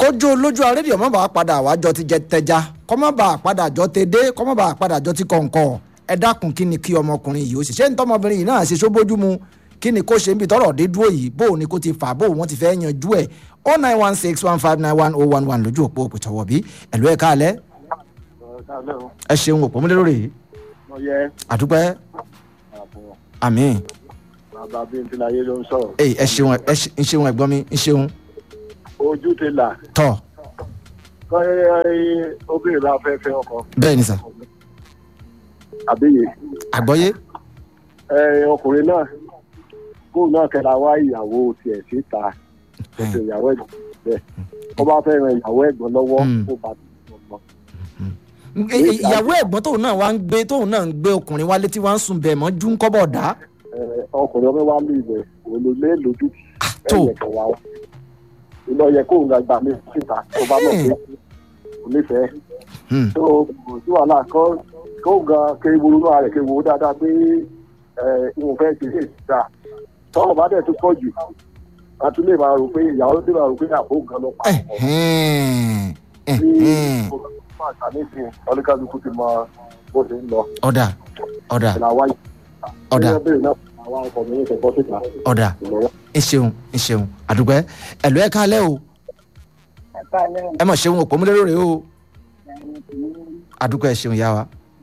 kójú olójú arédìò má bàa padà wájọ ti jẹ tẹja kọ́ má bàa padà jọ ti dé kọ́ má bàa padà jọ ti kọ̀ǹkọ̀ ẹ dákun kí ni kí ọmọkùnrin yìí ó sì ṣe ń tọmọbìnrin yìí náà ṣe sóbójú mu kí ni kó ṣe ń bi tọrọ dé dúró yìí bó o ní kó ti fà bó o wọn ti fẹ́ yanjú ẹ̀ o nine one six one five nine one oh one one lójú òpó òpìtọ́wọ́ bí ẹ̀lú ẹ̀ káàlẹ́ ẹ ṣeun òpó múlẹ̀ lórí yìí ọyẹ àdúpẹ́ àbọ̀ àmín bàbá bíi ti láyé ló ń sọ̀rọ̀ ẹ ẹ ṣeun ẹ ṣe- ń ṣeun ẹ̀gbọ́n mi ń ṣeun ojú ti là tọ́ kọ́ obìnrin bá fẹ́ fẹ́ ọkọ bẹ́ẹ̀ ni sà àbíyè àgbọ́yé ẹ, ọkùnrin náà kóun náà kẹra wá ìyàwó tiẹ̀ síta ètò ìyàwó ẹ̀gbọ́n bẹ́ẹ̀ kó bá fẹ́ ran ìyàwó ẹ̀gbọ́n lọ́wọ́ Mm. kó bá tó lọ. Ẹ- ẹ- ìyàwó ẹ̀gbọ́n tóun náà wá ń gbé tóun náà ń gbé ọkùnrin wálé tí wọ́n ń sùn bẹ̀ mọ́ jú ń kọ́bọ̀ dá Ẹ, ọkùnrin ọmọ wa lù ibẹ̀ olólè lójú tó. ẹ̀yẹ kan wá wá iná yẹ kóun náà gbà mí síta tó bá mọ̀ pé kò nífẹ̀ẹ́ Hmm. tó kò sí wàhálà kọ́ kóun gan kéwòrú náà rẹ̀ kéwòrú dáadáa pé ẹ, ìwọ̀n fẹ́ ṣe é síta tọ́wọ́ bá dẹ̀ tó pọ̀ jù a tún lè máa rò pé ìyàwó lè máa rò pé àbó gan ló pa ọkọ Ẹ̀hẹ́n. ní Ẹ̀hẹ́n. àtàníṣe ọlọ́kàlùkù ti mọ bó ṣe ń lọ ọ̀dà ọ̀dà ìlà wáyé Ọ̀dà. Bóyá bẹ́ẹ̀ náà àwọn ọkọ̀ mi ń ṣe bọ́ síta ọ̀dà ìlọ́wọ́. ń ṣeun ń ṣeun àdúpẹ́ ẹ̀lú ẹ̀ káàlẹ́ o ẹ mọ̀ ṣeun òpó múlẹ̀ lórí o àdúpẹ́ ẹ ṣeun yá wa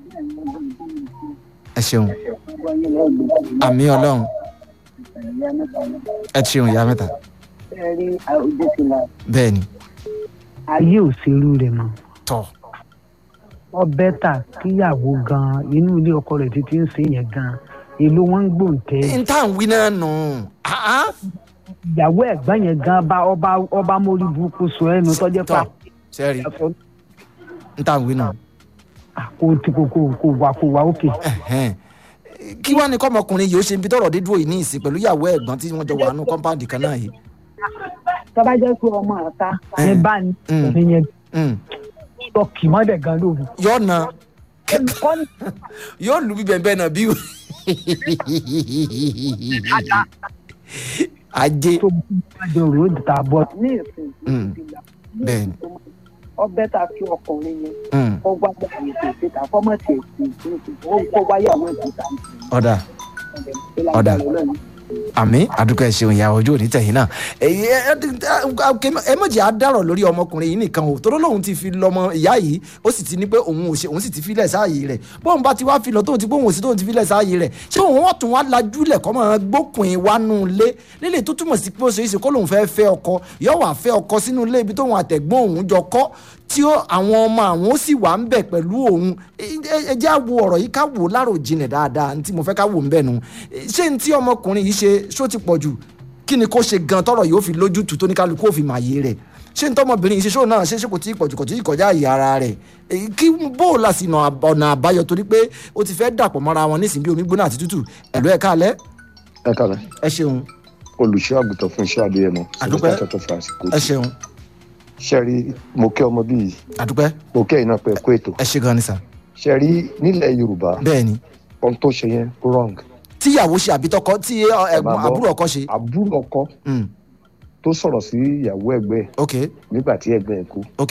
ẹ ṣeun àmì ọlọ́run ẹ ṣeun ìyá mẹ́ta bẹ́ẹ̀ ni ayé ò ṣerú rẹ̀ mọ́ tọ́ ọ bẹ́tà kíyàwó gan inú ilé ọkọ rẹ̀ títí ń ṣe yẹn gan èló wọn ń gbòǹtẹ́ n tá à ń wí náà nù áá ìyàwó ẹ̀gbọ́n yẹn gan bá ọba ọba mórí burúkú sọ ẹnu tọ́jẹ́ pa tọ́ sẹ́ẹ̀rì n tá à ń wí nù. kò tí kò kò kò wà kò wà òkè. Ẹ̀hẹ́n. kí wàá ní kọ́mọkùnrin yìí ó ṣe ibi tọ́rọ̀ dé dúró yìí ní ìsìn pẹ̀lú ìyàwó ẹ̀gbọ́n tí wọ́n jọ wà nù kọ́ńpáàdì kan náà yìí. tọ́ba jẹ́ pé ọmọ àta ní bá ní Mm. òfin yẹn Mm. lọ kì mọ́dẹ̀ gan lóru. yóò na kọ́ni yóò lu bíbẹ̀ bẹ́ẹ̀ náà bí. ajé tó bá jẹ òrò ta bọ́. ní ìsìn Mm. bẹ́ẹ̀ ni. ọbẹ̀ ta kí ọkùnrin yẹn Mm. kó wá gbàgbé tó ṣe ta fọ́mọ̀ tiẹ̀ sí i kó wáyàwó ìgbésà ọ̀dà Ọ̀dà. àmì àdúgbò ẹ ṣeun ìyá ojú òní tẹ̀yìn náà èyí ẹ ẹ mọ̀jì á dárọ̀ lórí ọmọkùnrin yìí nìkan o tóró lòun ti fi lọ́mọ ìyá yìí ó sì ti ní pé òun ò ṣe òun sì ti filẹ̀ sáàyè rẹ̀ bóun bá ti wá fi lọ tóun ti bóun ò sí tóun ti filẹ̀ sáàyè rẹ̀ ṣé òun wọ́n tún wá lajúlẹ̀ kọ́ máa gbókùn wá nù lé lílé tó túmọ̀ sí pé ó ṣe é ṣe kó lòun fẹ́ fẹ́ ọkọ yóò wá fẹ́ ọkọ sínú ilé ibi tóun àtẹ̀gbọ́n òun jọ kọ́ tí ó àwọn ọmọ àwọn ó sì wà ń bẹ̀ pẹ̀lú òun ẹ- ẹ ẹ jẹ́ á wo ọ̀rọ̀ yìí ká wò ó láròjinlẹ̀ dáadáa ní tí mo fẹ́ ká wò ń bẹ̀ nù ṣé ní tí ọmọkùnrin yìí ṣe ṣó ti pọ̀ jù kí ni kó ṣe gan tọrọ yóò fi lójútùú tó ní kálukú òfin màyé rẹ̀ ṣé ní tọmọbìnrin yìí ṣe ṣó náà ṣe ṣe kò tí ì pọ̀jù kò tí ì kọjá àyè ara rẹ̀ èyí kí bó o la sì nà ọ̀nà àbáyọ torí pé ó ti fẹ́ dàpọ̀ mọ́ra wọn nísìnyí bí omi gbóná àti tútù ẹ̀lú ẹ̀ káalẹ́ ẹ kàlẹ́ ẹ ṣeun olùṣọ́ àgùntàn fún iṣẹ́ adéyẹmọ Àdúpẹ́. sọlọ́tà tó fà àsìkò ẹ ṣeun ṣe rí mo kẹ́ ọmọ bíi àdúpẹ́ mo kẹ́ iná pẹ́ kó ètò ẹ ṣe gan ni sà ṣe rí nílẹ̀ yorùbá bẹ́ẹ̀ ni ohun tó ṣe yẹn wrong tíyàwó ṣe àbítọ́kọ tí ẹ, ẹ̀gbọ́n máa gbọ́. àbúrò ọkọ ṣe àbúrò ọkọ Mm, tó sọ̀rọ̀ sí ìyàwó ẹgbẹ́ ẹ̀ ok nígbà tí ẹgbẹ́ ẹ̀ kú ok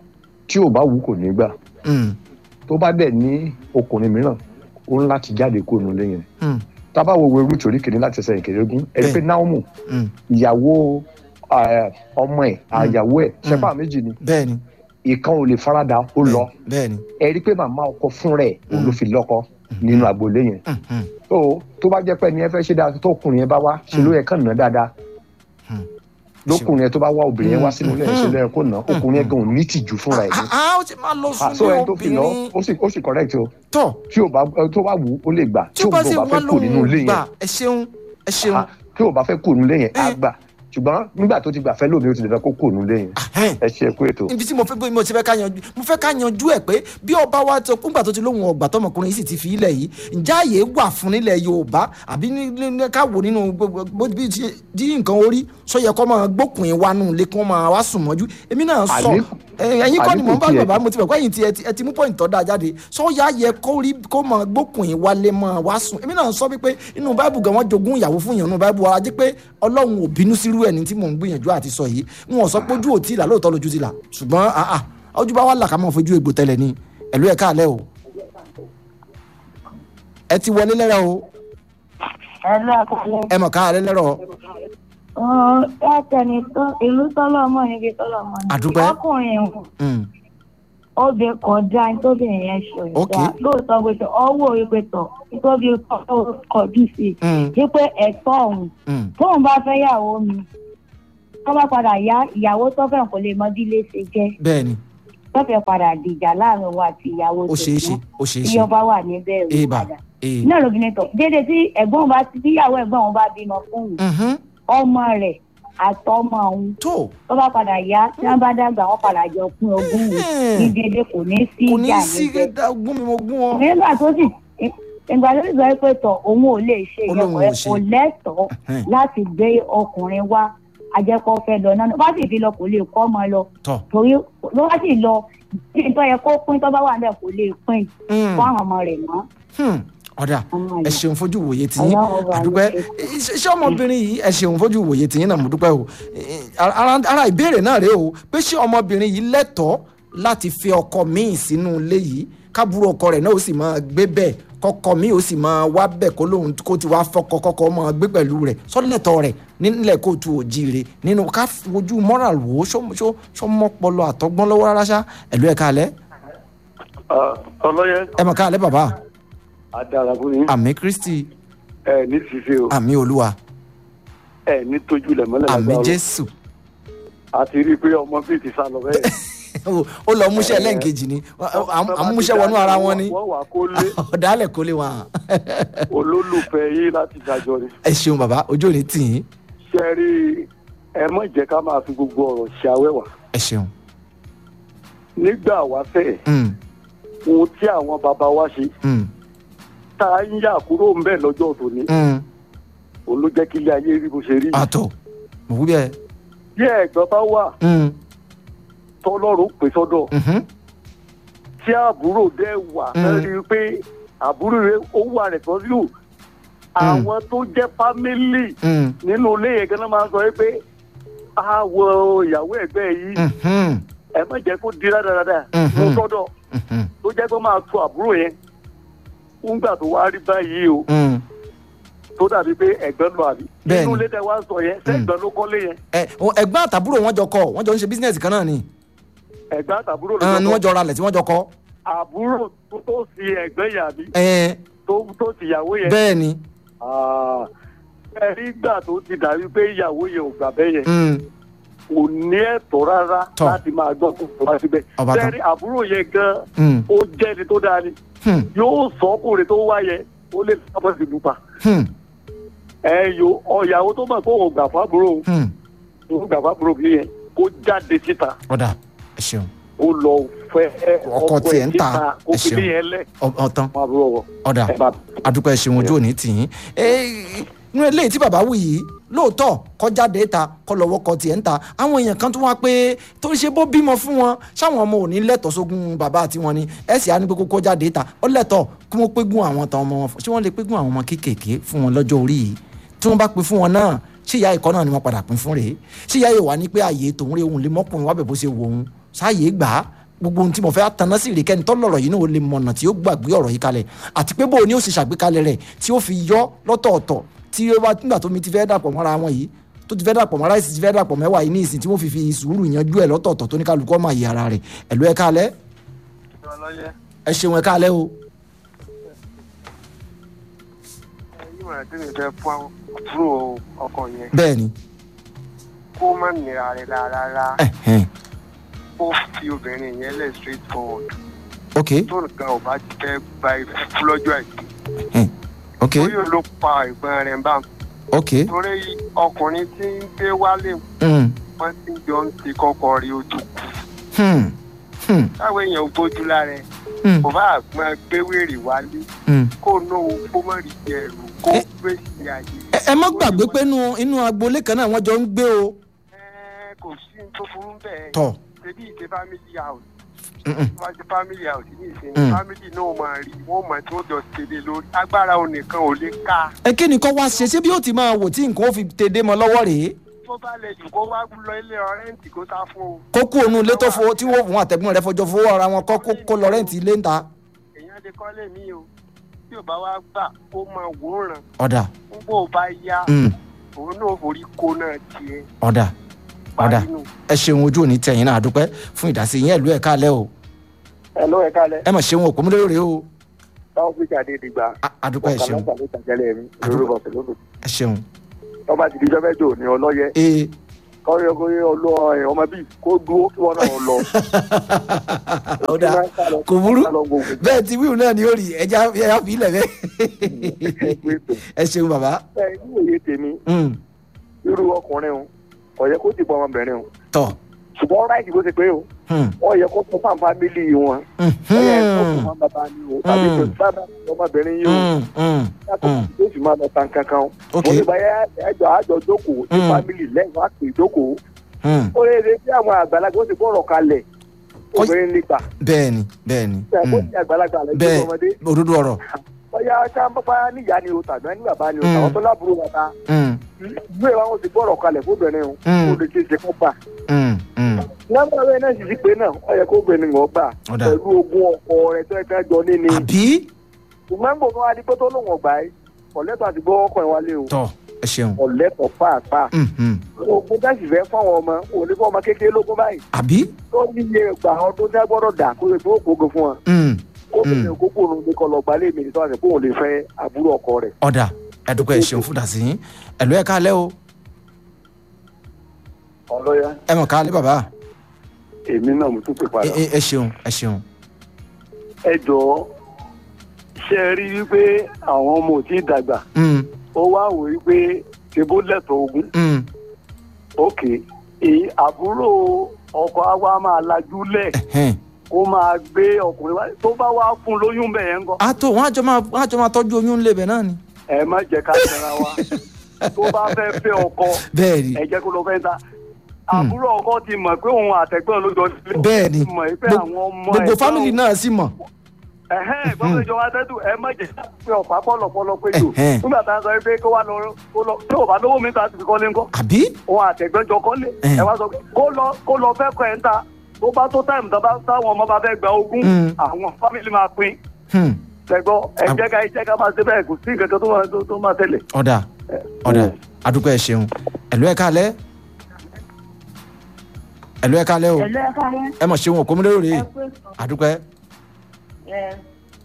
tí ò bá wù kò ní gbà mm, tó bá dẹ̀ ní ọkùnrin mìíràn ó ń láti jáde kó nu lé yẹn mm, tábà wo ewu torí kìíní láti ẹsẹ̀ ìkẹrẹ́gún ẹni pé Bẹ́ẹ̀. náwó mm. ìyàwó eh, ọmọ ẹ̀ àyàwó ẹ̀ ṣẹ́fà méjì ni bẹ́ẹ̀ ni ìkan ò lè farada ó lọ bẹ́ẹ̀ ni ẹ rí i pé màmá ọkọ fún rẹ̀ òun ló fi lọ́kọ nínú agboolé yẹn Mm, mm, tó tó bá jẹ́ pé ẹni ẹ fẹ́ ṣe dáadáa tó ọkùnrin yẹn bá wá ṣe ló yẹ kàn ná dáadáa Mm. lókùnrin yẹn tó bá wá obìnrin yẹn wá sínú ilé yẹn ṣe ló yẹ kó ná ọkùnrin yẹn gan ò ní tìjú fúnra ẹ̀ ní. ah ah, ó ti máa lọ Ah, sún so ní ẹni tó fi lọ obìnrin ó sì ó sì correct o tọ̀ tí ò bá tó bá wù ú ó lè gbà tí ó bá ò ṣe wá fẹ́ kù nínú ilé lóhùn gbà yẹn ẹ ṣeun ẹ ṣeun Ah, tí ò bá fẹ́ kù nínú ilé yẹn á Eh. gbà ṣùgbọ́n nígbà tó ti gbà fẹ́ lómi ó ti lè fẹ́ kó kù nínú ilé yẹn Ahẹ́n. ẹ ṣe kú ètò. ibi tí mo fẹ́ bí mo ti fẹ́ ká yanjú mo fẹ́ ká yanjú ẹ̀ pé bí ọba wa tó kúngbà tó ti lóhùn ọgbà tọmọkùnrin yìí sì ti fi ilẹ̀ yìí ǹjẹ́ àyè wà fún nílẹ̀ yorùbá àbí ní- ní ní ká wò nínú gbogbo bó bí ti- tí nǹkan orí sọ yẹ kó máa gbókùn yín wá nù lé kí wọ́n máa wá sùn mọ́jú èmi náà sọ àní Ẹ, ẹ̀yin kọ́ ni mò ń bá Àdínkù bàbá mo ti bẹ̀ kọ́ ẹ̀yin ti ẹ ti- ẹ ti mú pọ́ìntì tọ́ da jáde sọ́yà yẹ kó rí kó mọ gbókùnrin wálé mọ́ wá sùn èmi náà sọ wípé inú báìbù gan wọ́n jogún ìyàwó fún yàn nínú báìbù wa jẹ́ pé ọlọ́run ò bínú sírú ẹni tí mò ń gbìyànjú àti sọ yìí n ò sọ pé ojú ò tí ì là lóòótọ́ lójú ti là ṣùgbọ́n àà ojú bá wà là ká mọ̀ fojú egbò tẹ́lẹ̀ ni ẹ̀lú ẹ̀ káàlẹ́ o ẹ ti wọlé lẹ́rọ̀ o Ẹ̀lú àkàlẹ̀. ẹ mọ̀ káàlẹ́ lẹ́rọ̀ Ẹ̀ẹ́tẹ̀ni tó ìlú tọ́lọ́mọ níbi tọ́lọ́mọ ni. Àdúpẹ́. Ọkùnrin ìhùn Mm, obìnrin kan dá ní tóbìnrin yẹn ṣe Ok. ìdá. Lóòótọ́ pé tọ̀ ọwọ́ ìpè tọ̀ tóbi kọjú sí i. mm, Wípé ẹ̀tọ́ òun mm. tóun bá fẹ́ yàwó mi. Tó bá padà yá ìyàwó tó fẹ́ kò lè mọ bí ilé ṣe jẹ́. bẹ́ẹ̀ ni Tó fẹ́ padà dìjà láàrin òun àti ìyàwó ó ṣeé ṣe ó ṣeé Bí ṣe ọba wà níbẹ̀ òun èèbà padà. èè Náà lóbìnrin tọ̀ déédéé tí ẹ̀gbọ́n bá ti tíyàwó ẹ̀gbọ́n òun bá bímọ fún òun. Mhm. Ọmọ rẹ̀ àtọmọ òun tó tó bá padà yá tí wọn bá dàgbà wọn padà jọ pín ogún wò ní dédé kò ní sí kò ní ìjà sí níbẹ̀. gún mi mo gún ọ. nígbà tó sì ìgbà tó sì sọ pé tọ òun ò lè ṣe Olóhùn ìyọkọ ẹ ò ṣe. kò lẹ́tọ̀ọ́ Ẹhẹ́n. láti gbé ọkùnrin wá ajẹpọ fẹ́ lọ náà bá sì fi lọ kò lè kọ ọmọ lọ tọ torí ló bá sì lọ tí nǹkan yẹ kó pín tó bá wà níbẹ̀ kò lè pín Mm. fún àwọn ọmọ rẹ̀ mọ́. Hmm. ọ̀dà Ọmọ ẹ rẹ̀. ṣeun fojú wòye tìyín Ọlọ́run bá àdúpẹ́ mi ṣe ṣé ọmọbìnrin yìí ẹ ṣeun fojú wòye tìyín náà mo dúpẹ́ o Eh, ara ara ìbéèrè náà rèé o pé ṣé ọmọbìnrin yìí lẹ́tọ̀ọ́ láti fi ọkọ míì sínú ilé yìí kábúrò ọkọ rẹ̀ náà ó sì máa gbé bẹ́ẹ̀ kọkọ míì ó sì máa wá bẹ́ẹ̀ kó lóun kó ti wá fọkọ kọkọ máa gbé pẹ̀lú rẹ̀ sọ́lẹ̀tọ̀ rẹ̀ nílẹ̀ kóòtù òjìire nínú ká fojú moral wò ó ṣó- ṣó- ṣó mọ́pọlọ àtọgbọ́n lọ́wọ́ rárá ṣá ẹ̀lú ẹ̀ káalẹ́ ọlọ́yẹ ẹ̀ mọ̀ káalẹ́ bàbá adára fún yín àmì kristi ẹ ní ṣiṣẹ́ o àmì olúwa ẹ ní tójú lẹ̀ mọ́lẹ̀ àmì lágbára o. jésù àti rí i pé ọmọ bíi ti sá lọ bẹ́ẹ̀. ó ó lọ múṣẹ́ lẹ́ǹkejì ni àmúṣẹ́ wọnú ara wọn ni wọ́n wà kó lé ọ̀dàlẹ̀ kò lè wà. olólùfẹ́ yín láti dájọ́ ni. ẹ ṣeun bàbá ojú ò ní tì yín ṣe rí i ẹ má jẹ́ ká máa fi gbogbo ọ̀rọ̀ ṣe awẹ́wà. ẹ ṣeun. nígbà wáṣẹ̀ Mm, ohun tí àwọn bàbá wa ṣe mm, tá a ń yà kúrò ń bẹ̀ lọ́jọ́ tòní mm. òun ló jẹ́ kí ilé ayé rí bó ṣe rí. àtọ̀ mo wí bẹ́ẹ̀. bí ẹ̀gbọ́n bá wà Mm, tọ́lọ́run pè sọ́dọ̀ mhm, tí àbúrò dẹ̀ wà Mm. ẹ rí i pé àbúrò rẹ̀ ó wà rẹ̀ tọ́jú àwọn tó jẹ́ fámílì mm, nínú ilé yẹn gan-an máa ń sọ pé àwọ̀ ìyàwó ẹ̀gbẹ́ yìí mhm, ẹ má jẹ́ kó di rádaràda Mhm. mo sọ́dọ̀ mhm, tó jẹ́ pé máa tu àbúrò yẹn ńgbà tó wá rí báyìí o mm. tó dàbí pé ẹ̀gbọ́n lọ àbí Bẹ́ẹ̀ni. inú ilé tẹ wá sọ yẹn sẹ́gbọ́n ló kọ́lé yẹn ẹ o- ẹ̀gbọ́n àtàbúrò wọn jọ kọ wọn jọ ń ṣe bísínẹ́sì kan náà ni ẹ̀gbọ́n àtàbúrò ló Ah, ni kọ́ wọ́n jọ ra lẹ̀ tí wọ́n jọ kọ. àbúrò tó tó sí ẹ̀gbọ́n yẹn àbí Ẹ, tó tó sì ìyàwó yẹn bẹ́ẹ̀ ni Ah, ẹ rí gbà tó ti dàbí pé ìyàwó yẹn ò gbà bẹ́ẹ̀ yẹn Mm, kò ní ẹ̀tọ́ rárá Tọ́. láti máa gbọ́ tó tó wá síbẹ̀ Ọba tán. sẹ́rí àbúrò yẹn gan mm, ó jẹ́ ẹni tó dáa ni hmm, yóò sọ ọkùnrin tó wá yẹn ó lè lọ́pọ̀ sí lupa hmm, ẹ yo ọ̀yàwó tó mọ̀ pé òun gbà fábúrò hmm. òun gbà fábúrò bí yẹn kó jáde síta ọ̀dà ẹ ṣeun ó lọ fẹ́ Ọkọ tiẹ̀ ń ta, síta kó ẹ fi ṣeun. bí yẹn lẹ̀ Ọ- ọ̀tán fún àbúrò wọ ọ̀dà ẹ bá adúpẹ́ ṣeun ojú òní tì yín inú eléyìí tí bàbá wù yìí lóòótọ́ kọjáde ta kọ lọ́wọ́ kọ tiẹ̀ ń ta àwọn èèyàn kan tó wá pé tó ṣe bó bímọ fún wọn ṣáwọn ọmọ ò ní lẹ́tọ̀ọ́ sógun bàbá àti wọn ni ẹ sì á ní pé kó kọjáde ta ó lẹ́tọ̀ọ́ kí wọ́n pégún àwọn tán ọmọ wọn fún ṣé wọ́n lè pégún àwọn ọmọ kéékèèké fún wọn lọ́jọ́ orí yìí tí wọ́n bá pín fún wọn náà ṣé ìyá ìkọ́ náà ni wọ́n padà pín fún rèé ṣé ìyá ìwà ní pé àyè tòun rè òun lè mọ́kùnrin wábẹ̀ bó ṣe wò òun sáàyè gbà á gbogbo ohun tí mo fẹ́ tanná sí rèé kẹ́ni tọ́lọ̀rọ̀ yìí náà ó lè mọ̀nà tí ó gbàgbé ọ̀rọ̀ yìí kalẹ̀ àti pé bó o ní ó ṣe ṣàgbékalẹ̀ rẹ̀ tí ó fi yọ lọ́tọ̀ọ̀tọ̀ tí ó bá nígbà tó mi ti fẹ́ dàpọ̀ mọ́ra wọn yìí tó ti fẹ́ dàpọ̀ mọ́ra ìsìn ti fẹ́ dàpọ̀ mẹ́wàá yìí ní ìsìn tí wọ́n fi fi sùúrù yanjú ẹ̀ lọ́tọ̀ọ̀tọ̀ tó ní kálukọ́ máa yẹ ara rẹ̀ ẹ̀lú ẹ̀ káalẹ́ ẹ ṣeun ẹ̀ káalẹ́ o ìmọ̀ràn tí mi fẹ́ fún àbúrò ọkọ yẹn bẹ́ẹ̀ ni kó má nira rẹ̀ rárá ẹ̀hẹ́n, kó fi obìnrin yẹn lẹ̀ straight forward ok tó nǹkan ò bá ti fẹ́ gba ìfúfú lọ́jọ́ àìsí ẹ̀hẹ́n, ok ó yóò ló pa ìgbọ́n rẹ̀ bá ok torí ọkùnrin tí ń gbé wálé mm, wọn ti jọ ń ti kọ́kọ́ rí ojú kù hmm, hmm, táwọn èèyàn gbójú lára ẹ̀ hmm, kò bá àgbọn gbé wèrè wálé hmm. kó náwó kó má rí jẹ ẹrù kó Ẹ- gbé sí ayé ẹ ẹ má gbàgbé pé inú inú agboolé kan náà wọ́n jọ ń gbé o Ẹ, kò sí ní tó burú bẹ́ẹ̀ tọ̀ ṣebí ìṣe family house Mm-mm. wọ́n ti family house ní ìsinmi Mm. family náà máa rí wọ́n mọ̀ tí wọ́n jọ ṣẹlẹ̀ lórí agbára òun nìkan ò lè ká ẹ kí ni kọ́ wá ṣe ṣé bí ó ti máa wò tí nǹkan ó fi tèdè mọ́ lọ́wọ́ rèé tó bá lè jù kó wá lọ ilé ọ̀rẹ́ǹtì kó sá fún o kó kú òun ilé tó fowó tí wọ́n fún àtẹ̀gbọ́n rẹ̀ fọjọ́ fowó ara wọn kọ́ kó- kó lọ rẹ́ǹtì ilé ń ta. èèyàn lè kọ́lé mi o tí ò bá wá gbà kó máa wòran ọ̀dà nígbà ò bá yá mm, òun náà forí kó náà tiẹ̀ ọ̀dà ọ̀dà parí nù. ẹ ṣeun ojú òní tẹ̀yìn náà àdúpẹ́ fún ìdásí yín ẹ̀lú ẹ̀ káalẹ́ o ẹ ló ẹ kálẹ̀ ẹ mọ̀ ṣeun òpó múlẹ́rọ̀ rèé o táwọn fi jáde dìgbà A- àdúpẹ́ ẹ ṣeun ọkàn ló tàjẹlẹ mi Àdúgbò. lórúkọ pẹ̀lú ẹ ṣeun tọ́ba ti di jọ́mẹ́jọ ní ọlọ́yẹ ee kọ́rí ọkùnrin ọlọ ẹ̀ ọmọ bíi kó dúró kí wọ́n náà lọ. ọ̀dà kò burú bẹ́ẹ̀ ti wíwù náà ni ó rí ẹja ẹja fi ilẹ̀ bẹ́ẹ̀ ẹ ṣeun bàbá ẹ ní òye tèmi Mm, irú ọkùnrin o kò yẹ kó ti bọ ọmọbìnrin o tọ̀ ṣùgbọ́n ráìtì bó ti pé o Hmm, ó yẹ kó fún fún fámìlì wọn hmm, ó yẹ kó fún hmm, fún bàbá ni o tàbí Mm. tó sábà ọmọbìnrin yìí o hmm, hmm, yàtọ̀ Mm. tó sì máa lọ tan kankan o ok mo ní báyà ẹjọ àjọ jókòó ní Mm. fámìlì lẹ́yìn wá pè jókòó hmm, ó lè retí àwọn àgbàlagbà ó ti bọ̀rọ̀ kalẹ̀ Kọ́- obìnrin nígbà bẹ́ẹ̀ni bẹ́ẹ̀ni ó hmm, ti àgbàlagbà lẹ́yìn bẹ́ẹ̀ ọmọdé òdodo ọ̀rọ̀ bóyá ká bá níyà ni o tàbí ní bàbá ni o Mm. àwọn tó lábúrò bàbá Hmm, ìlú ẹ̀ wá wọn ti gbọ́rọ̀ kalẹ̀ fóbìnrin o Mm. ó lè ṣe é ṣe kó gbà. hmm, hmm, nọ́mbà rẹ̀ náà sì ti pé náà ó yẹ kó obìnrin wọn gbà Ọ̀dà. pẹ̀lú ogún ọkọ rẹ̀ tó ẹ̀ka jọ níní. àbí ṣùgbọ́n gbogbo adigun tó lòun ọgbà yìí ọ̀lẹ́tọ̀ àti gbọ́ ọkọ̀ ẹ̀ wálé o tọ̀ ẹ ṣeun ọ̀lẹ́tọ̀ pàápàá. Hmm, hmm, ogun dáṣì fẹ́ fáwọn ọmọ òun ní fún ọmọ kékeré lógún báyìí àbí tó níye gbà ọdún tí a gbọ́dọ̀ dà kó lè tó ògbógun fún wọn. Hmm, ó bẹ̀rẹ̀ òkókó òun ní kọlọ̀ gbalẹ̀ mi nítorí àti pé òun lè fẹ́ àbúrò ọkọ rẹ̀. ọ̀dà ẹ̀dùkọ̀ ẹ ṣeun fún ìdásí yín ẹ̀lú ẹ̀ káalẹ́ o ọlọ́yà ẹ mọ̀ káalẹ́ bàbá èmi náà mo tún pè padà. ẹ ẹ- ẹ ṣeun ẹ ṣeun ẹ jọ̀ọ́ ṣe é rí wípé àwọn ọmọ ò tí ì dàgbà Hmm, ó wá wò wípé ṣe bó lẹ́tọ̀ọ́ ogún hmm, òkè èyí àbúrò ọkọ àwa máa lajú lẹ̀ ẹ̀hẹ́n. kó máa gbé ọkùnrin wá tó bá wá fún un lóyún bẹ́ẹ̀ ń kọ́ a tó wọn àjọ máa wọn àjọ máa tọ́jú oyún ńlẹ̀ bẹ̀ náà ni. ẹ má jẹ́ ká tẹ̀ra wa tó bá fẹ́ fẹ́ ọkọ bẹ́ẹ̀ ni ẹ jẹ́ kó lọ fẹ́ ta àbúrò ọkọ ti mọ̀ pé òun àtẹ̀gbọ́n ló jọ sílé bẹ́ẹ̀ ni mọ̀ pé Gbogbo- àwọn ọmọ gbogbo ẹ̀gbọ́n fámìlì náà sì mọ̀. ẹ̀hẹ́n gbọ́dọ̀ ìjọba tẹ́tù ẹ má jẹ́ pé ọ̀pá pọ̀lọpọ̀lọ pé jù Ẹ̀hẹ́n. nígbà tá a sọ pé kó wá lọ kó lọ tí ò bá lówó mi ta ti fi kọ́lé ńkọ́ àbí òun àtẹ̀gbẹ́jọ kọ́lé Ẹ̀hẹ́n. ẹ wá sọ pé kó lọ kó lọ fẹ́ kọ́ ẹ̀ ń ta tó bá tó táìmù tó bá táwọn ọmọ bá fẹ́ gba ogún Mm. àwọn fámìlì máa pín Hmm, tẹ̀gbọ́ ẹ Am- jẹ́ ká ẹ jẹ́ ká máa ṣe bẹ́ẹ̀ kò sí nǹkan kan tó máa- tó- tó máa tẹ̀lé. ọ̀dà ọ̀dà àdúpẹ́ ẹ ṣeun ẹ̀lú ẹ̀ káalẹ́ ẹ̀lú ẹ̀ káalẹ́ o ẹ̀lú ẹ̀ka yẹn ẹ mọ̀ ṣeun òkú múlẹ́rọ̀ rèé ẹ pé àdúpẹ́ ẹ̀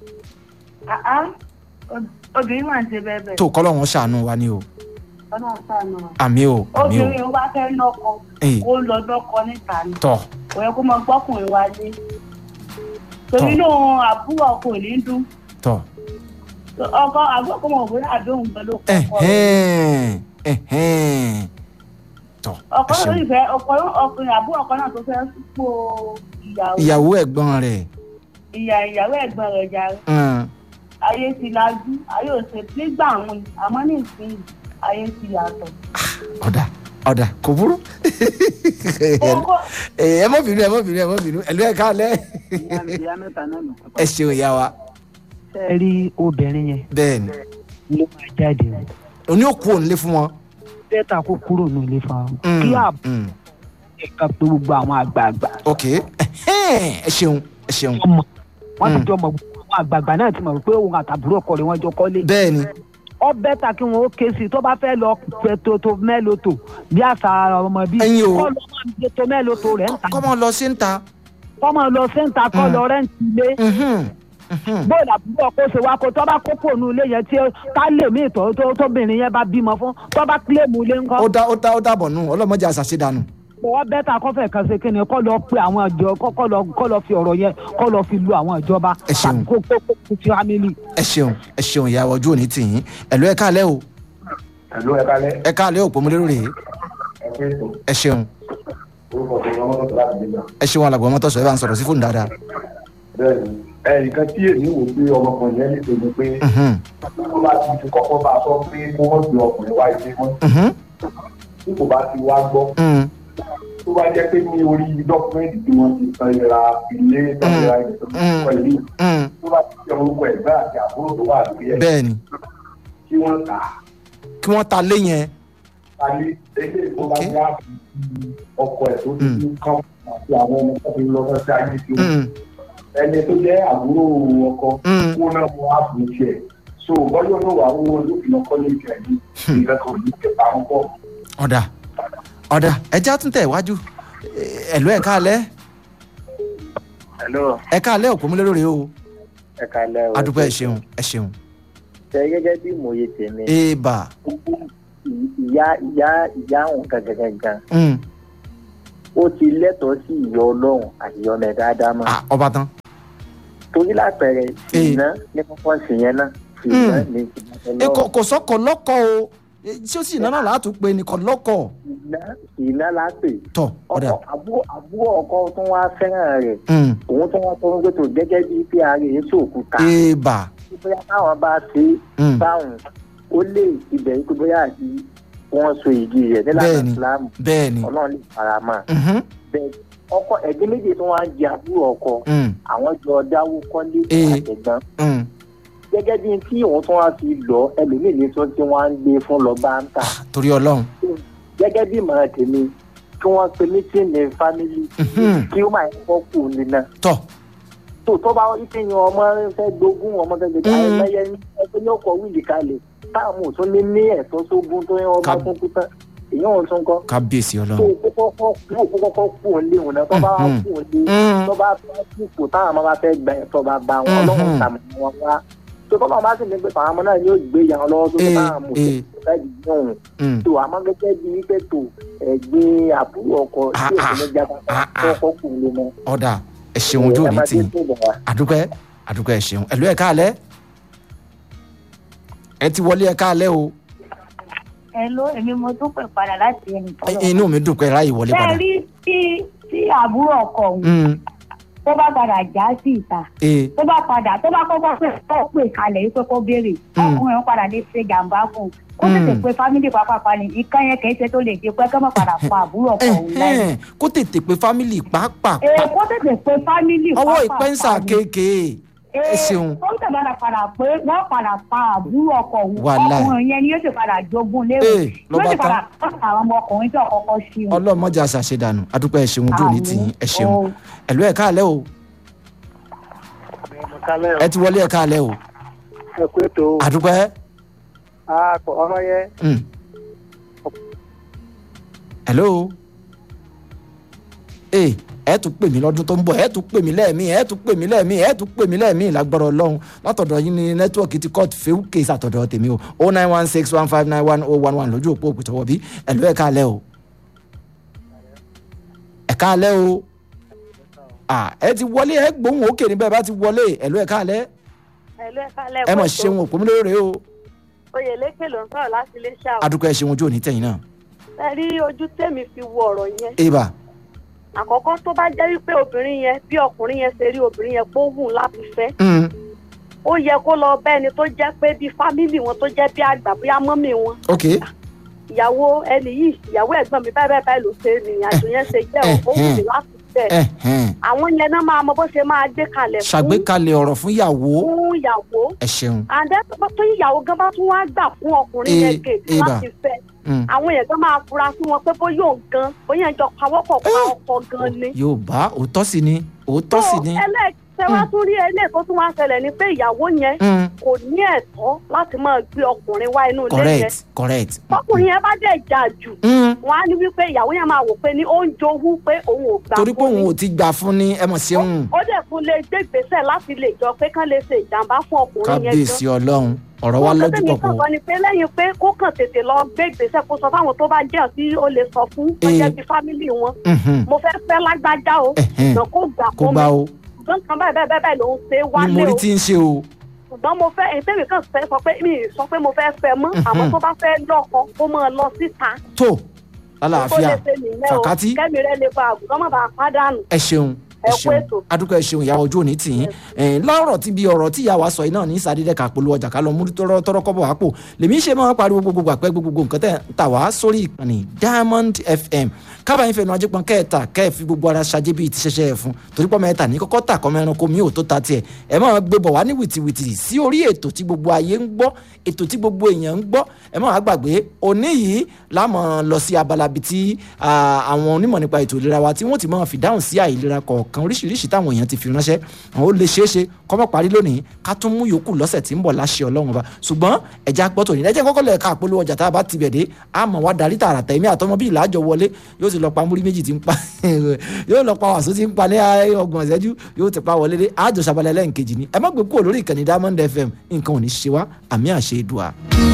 àá obìnrin máa ń ṣe bẹ́ẹ̀ bẹ́ẹ̀ tó kọ́lọ́ wọn ṣàánú wa ni o ọ̀nà sànù àmì o àmì o obìnrin ó bá fẹ́ lọ́kọ Ẹ̀yìn. kó lọ lọ́kọ níta ni tọ̀ kò yẹ kó mọ gbọ́kùnrin wálé torí Tọ́. náà àbúrò ọkọ ò ní dún tọ̀ ọkọ àbúrò kò mọ̀ bóyá àdéhùn gan ló kọ́ ọkọ rẹ̀. ẹ̀hẹ́n ẹ̀hẹ́n tọ̀ ọkọ ẹ náà ṣeun sì fẹ́ ọkọ ọkùnrin àbúrò ọkọ náà tó fẹ́ sípò ìyàwó ìyàwó ẹ̀gbọ́n rẹ̀ ìyá ìyàwó ẹ̀gbọ́n rẹ̀ jàre hmm, ayé ti lajú ayé ò ṣe nígbà àwọn àmọ́ ní ìsinyìí ayé ti yàtọ̀. ọ̀dà ọ̀dà kò burú Ọkọ- ẹ ẹ mọ̀ bínú ẹ mọ̀ bínú ẹ mọ̀ bínú ẹ̀lú ẹ̀ káalẹ́ ìyá mẹ́ta náà nù. ẹ ṣeun ìyá wa ṣe é rí obìnrin yẹn bẹ́ẹ̀ ni ló máa jáde o oní òkú òun lé fún wọn. bẹ́ẹ̀ta kó kúrò ní ilé fa o Hmm, kí àbúrò hmm, ẹ̀ka pé gbogbo àwọn àgbààgbà ok ẹ̀hẹ́n, ẹ ṣeun ẹ ṣeun ọmọ wọn ti Mm. jọ mọ gbogbo àwọn àgbààgbà náà ti mọ̀ pé òun àtàbúrò ọkọ rẹ̀ wọ́n jọ kọ́lé bẹ́ẹ̀ ni ọ bẹ́ẹ̀ta kí wọn ó ké sí i tó bá fẹ́ lọ pẹ̀tọ́tọ́ mẹ́lòtò bí àṣà ọmọ bíi Ẹ̀yin o. kọ́ lọ máa ń gbé tó mẹ́lòtò rẹ̀ ń ta kọ́mọ lọ sí ń ta kọ́ máa lọ sẹ́ńtà kọ́ Mm. lọ rẹ́ǹtì ilé mhm, mhm. bóòlù àbúrò ọkọ ṣe wá kó tó bá kókó ònú ilé yẹn tí ká lè mí ìtọ́ tó tóbìnrin yẹn bá bímọ fún tó bá kílèmù ilé ńkọ́. ó dá ó dá ó dàbọ̀ nù ọlọ́mọdé àṣàṣe dànù. bọ́wọ́ bẹ́tà kọ́fẹ́ kan ṣe kí ni kọ́ lọ pe àwọn ìjọ kọ́ kọ́ lọ kọ́ lọ fi ọ̀rọ̀ yẹn kọ́ lọ fi lu àwọn ìjọba Ẹ ṣeun. tàbí kó kó kó kó fi family. ẹ ṣeun ẹ ṣeun ìyá wa ojú òní tì yín ẹ̀lú ẹ káalẹ́ o ẹ̀lú ẹ̀ka lẹ́ ẹ káalẹ́ òpó mo lérò rèé ẹ̀kẹ́ ètò ẹ ṣeun orúkọ tó ń lọ́wọ́ tó láti gbégbá. ẹ ṣeun alàgbọ̀n mọ́tò sọ ẹ bá ń sọ̀rọ̀ sí fóònù dáadáa. bẹ́ẹ̀ni ẹnìkan tí èmi wò pé ọmọkùnrin yẹn lè tẹ̀lé pé Mhm, wọ́n bá ti fi kọ́kọ́ bá a sọ pé kó wọ́n gbé ọkùnrin wá ilé wọn mhm, tí kò bá ti wá gbọ́ mhm. tó bá jẹ́ pé ní orí dọ́kúmẹ́ntì tí wọ́n ti san ra ilé sanra ilẹ̀ tó ti sọ ilé Mm, tó bá ti jẹ́ orúkọ ẹ̀gbẹ́ àti àbúrò tó wà lórí ẹ̀ bẹ́ẹ̀ ni kí wọ́n tà á kí wọ́n ta lé yẹn alẹ́ ẹgbẹ́ tó bá Ok. yá ọkọ ẹ̀ tó ti ní kán àti àwọn ọmọ tó ti lọ sí ayé tí ó Mm, ẹni tó jẹ́ àbúrò ọkọ Mm. kó náà mọ àbúrò tiẹ̀ so bọ́yọ̀ náà wà owó olófin ọkọ ní ìjẹ́ ní nǹkan kan ní ìjẹ̀bá ń bọ̀. ọ̀dà ọ̀dà ẹja tún tẹ̀ iwájú ẹ̀lú ẹ̀ka alẹ́ hello ẹ̀ka alẹ́ òpó múlẹ́rọ̀ rẹ o ẹ kalẹ o adúpẹ́ ẹ ṣeun ẹ ṣeun ṣe gẹ́gẹ́ bí ìmòye tèmi èèbà ìyá ìyá ìyá òun gangan Mm, ó ti lẹ́tọ̀ọ́ sí ìyọ ọlọ́run àti ìyọ ọmọ ẹ̀dá ádámà ah, ọba tán torí lápẹẹrẹ ìná ní kọ́kọ́ sí yẹn náà ìná ní ẹ kò kò sọkọ lọkọ o Eh, tí ó sì nánà látún pé ní kò lọkọ ìná ìná lápè tọ ọ̀dà ọkọ àbúrò àbúrò ọkọ tó wá fẹ́ràn rẹ̀ Mm, òun tó wá tó ń gbètò gẹ́gẹ́ bíi pé ara èyí sòkúta èèbà bóyá táwọn bá ṣe Mm. báwọn ó lè ibẹ̀ yìí pé bóyá àti wọ́n so igi rẹ̀ nílànà Bẹ́ẹ̀ni. ìsìlámù bẹ́ẹ̀ ni ọlọ́run lè fara mọ́ Mhm, bẹ́ẹ̀ ọkọ ẹ̀gbẹ́ méje tó wá ń jẹ àbúrò ọkọ mm, àwọn jọ dáwó kọ́lé Eh. àtẹ̀gbọ́n mm. gẹ́gẹ́ bí tí òun tó wá fi lọ ẹlòmíì ní sọ tí wọ́n á ń gbé fún lọ bá ń tà torí ọlọ́run gẹ́gẹ́ bí ìmọ̀ràn tèmi kí wọ́n pe mítìnì fámìlì Mhm. kí ó máa ń kọ́ kù nínà tọ tó tó bá wọ́n ti yan ọmọ fẹ́ gbógun ọmọ fẹ́ gbẹ̀dẹ̀ Mm. àìmọye ẹgbẹ́ ní ọkọ̀ wíìlì kalẹ̀ táwọn ò tún ní ní ẹ̀tọ́ sógun tó yan ọmọ Ká- fún kútán èyàn ò tún kọ́ kábíyèsí tó ọlọ́run kọ́kọ́ kú kọ́kọ́ kú òǹlé òun náà tó bá wá Mhm. kú òǹlé Mm. tó bá fẹ́ kú kò táwọn ọmọ bá fẹ́ gba ẹ̀tọ́ bá bá wọn Mhm. ọlọ́run tàmí wọn wá tó tọ́lọ́ bá sì ní pé àwọn ọmọ náà yóò gbé ìyá wọn lọ́wọ́ tó tó Eh, táwọn mọ̀ eh. tó fẹ́ di yóò Mm, tó àmọ́ gẹ́gẹ́ bí wípé tó ẹ̀gbin àbúrò ọkọ tí Ah, òsì ní jábá ah, ah. kọ́kọ́ kú òǹlé mọ́ ọ̀dà ẹ ṣeun ojú òní tì í àdúpẹ́ àdúpẹ́ ẹ ṣeun ẹ̀lú ẹ̀ka alẹ́ ẹ ti wọlé ẹ̀ka alẹ́ o ẹ ló èmi mo tún pè padà láti ẹnì Eh, tọ́lọ̀. inú mi dùn pé ráyè wọlé bẹ́ẹ̀ padà rí tí tí àbúrò ọkọ òun Mm, tó bá padà já sí ìta eh, tó bá padà tó bá kọ́kọ́ pè kọ́ pè kalẹ̀ yìí pé kó béèrè Mm. ọkùnrin padà lè ṣe jàǹbá fún un kó tètè Mm. pé fámìlì pàápàá ni ìkan yẹn kì í ṣe tó lè ṣe pé kọ́ mọ̀ padà pa àbúrò ọkọ òun lẹ́yìn. ẹ̀hẹ́n, kó tètè pé fámìlì pàápàá ee kó tètè pé fámìlì ọwọ́ pàápàá ìpẹ́nsà ni. kéèké ẹ ṣeun tó ń tẹ̀lé padà pé wọ́n padà pa àbúrò ọkọ òun Wàláì. ọkùnrin yẹn ni yóò sì padà jogún léwu Ee, ló yóò bá sì tán. padà tọ́ka àwọn ọmọkùnrin tí ọkọ̀ọ̀kọ̀ sí wọn. ọlọ́mọdé àṣàṣedànù adúpẹ́ ẹ ṣeun ojú òní tì í ẹ ṣeun Àmín. ẹ̀lú ẹ̀ka alẹ́ o ẹ ti wọlé ẹ̀ka alẹ́ o ẹ kú ètò àdúpẹ́ ọ̀rọ̀ yẹn Mm. hello ee ẹ tún pè mí lọ́dún tó ń bọ̀ ẹ tún pè mí lẹ́ẹ̀mí ẹ tún pè mí lẹ́ẹ̀mí ẹ tún pè mí lẹ́ẹ̀mí lágbára ọlọ́run látọ̀dọ̀ yín ní nẹ́tíwọ̀kì ti court fẹ́ẹ́ kéésì àtọ̀dọ̀ tèmi o o nine one six one five nine one oh one one lójú òpó òkùtọ̀wọ̀ bí ẹ̀lú ẹ̀ka alẹ́ o ẹ̀ka alẹ́ o ah ẹ ti wọlé ẹ gbóhùn òkè níbẹ̀ bá ti wọlé ẹ̀lú ẹ̀ka alẹ́ ẹ̀lú ẹ̀ka lẹ́kọ̀ọ́ ẹ mọ̀ ṣeun òpó mi lóore o oyèlékè ló ń sọ̀rọ̀ láti ilé ṣáà adúpẹ́ ṣeun ojú òní tẹ̀yìn náà ẹ rí ojú tèmi fi wo ọ̀rọ̀ yẹn eba àkọ́kọ́ tó bá jẹ́ wípé obìnrin yẹn bí ọkùnrin yẹn ṣe rí obìnrin yẹn pé ó wù láti fẹ́ mm. ó yẹ kó lọ bẹ́ni tó jẹ́ pé bí fámìlì wọn tó jẹ́ bí àgbà bóyá mọ́mì wọn ok ìyàwó ẹni yìí ìyàwó ẹ̀gbọ́n mi báyìí báyìí báyìí ló ṣe ìrìn àjò yẹn ṣe jẹ́ ó wù mí láti fẹ́ ẹ̀hẹ́n. àwọn yẹn náà máa mọ bó ṣe máa gbé kalẹ̀ fún ṣàgbékalẹ̀ ọ̀rọ̀ fún ìyàwó fún ìyàwó ẹ ṣeun àǹdẹ́ tó ìyàwó gan bá tún wá gbà fún ọkùnrin yẹn Eh, gèdè eh, bà. láti fẹ́ Mm. àwọn èèyàn gan máa fura sí wọn pé bóyá òun gan bóyá ìjọ pawọ́pọ̀ pa ọkọ gan ni. yorùbá òótọ́ sí ni òótọ́ sí ni ẹlẹ́ẹ̀kẹ́ wá tún rí eléyìí tó tún wá ṣẹlẹ̀ ni pé ìyàwó yẹn Mm. kò ní ẹ̀tọ́ láti máa gbé ọkùnrin wá inú ilé yẹn. correct correct tọkùnrin yẹn bá dẹ̀ jà jù Mm. wọn á ní wípé ìyàwó yẹn máa wò pé ní ó ń jowú pé òun ò gbà torí pé fún òun ni. ò ti gbà fún ni ẹ mọ̀ sí òun ó dẹ̀ fún lè gbé ìgbésẹ̀ láti lè jọ pé kán lè ṣe ìjàmbá fún ọkùnrin yẹn kábíyèsí ọlọ́run ọ̀rọ̀ wa lọ́jú tẹ́mi pọ̀pọ̀ kàn ni pé lẹ́yìn pé kó kàn tètè lọ gbé ìgbésẹ̀ kó sọ fáwọn tó bá jẹ́ tí ó lè sọ fún tó Eh. jẹ́ bí fámìlì wọn Mhm. mo fẹ́ fẹ́ lágbájá o Ẹ̀hẹ́n. ṣùgbọ́n kó gbà kó fún gbá mi o ṣùgbọ́n kan báyìí báyìí báyìí ló ń ṣe ni wálé mo rí o tí ń ṣe o ṣùgbọ́n mo fẹ́ èyí tẹ́mi kàn fẹ́ sọ pé mi ì sọ pé mo fẹ́ fẹ́ mọ́ àmọ́ tó bá fẹ́ lọ́kọ kó máa lọ síta tó kó lálàáfíà lè ṣe nìyẹn o fàkátì kẹ́mi rẹ lè ba àgùntàn má bàa pàdánù ẹ ṣeun ẹ ẹ ẹ kú ṣeun ètò. adúgbò ẹ ṣeun ìyàwó ojú òní tì yín ẹ̀ẹ́n lọ́rọ̀ tí bí ọ̀rọ̀ tí ìyá wa sọ yìí náà ní sàdédé ká polówó ọjà ká lọ mú tọrọ tọrọ kọ́bọ̀ wá pò lèmi ṣe máa ń pariwo gbogbo àpẹ gbogbo nǹkan tẹ̀ ń tà wá sórí ìkànnì diamond fm kábàáyín fẹnu ajẹpọn kẹta kẹfì gbogbo ara ṣajẹ bíi ti ṣẹṣẹ ẹfun torí pọ́ mẹ́ta ní kọ́kọ́ tà kọ́ mẹ́ranko mi ò tó ta tiẹ̀ ẹ máa gbé bọ̀ wá ní wìtìwìtì sí orí ètò tí gbogbo ayé ń gbọ́ ètò tí gbogbo èèyàn ń gbọ́ ẹ máa gbàgbé òní yìí láàmú lọ sí abala bíi ti ah, àwọn onímọ̀ nípa ètò ìlera wa tí wọ́n ti máa fi dáhùn sí àìlera kọ̀ọ̀kan oríṣiríṣi táwọn èèyàn ti fi ránṣẹ́ àwọn ó lè ṣeé ṣe kọ́mọ́ parí lónìí ká tún mú yòókù lọ́sẹ̀ tí ń bọ̀ láṣẹ ọlọ́run ọba ṣùgbọ́n ẹja gbọ́ tòní ẹjẹ́ kọ́kọ́ lẹ̀ ká polówó ọjà tá a bá ti bẹ̀ dé a mọ̀ wá darí tààrà tẹ̀mí àtọmọ bíi ìlàjọ wọlé yóò ti lọ pa múrí méjì tí ń pa yóò lọ pa wàásù tí ń pa ní ọgbọ̀n ìṣẹ́jú yóò ti pa wọlé dé àjọ sábàlẹ̀ lẹ́ǹkejì ni ẹ má gbé kúrò lórí ìkànnì diamond fm nǹkan ò ní ṣe wá àmì àṣẹ ìdùà.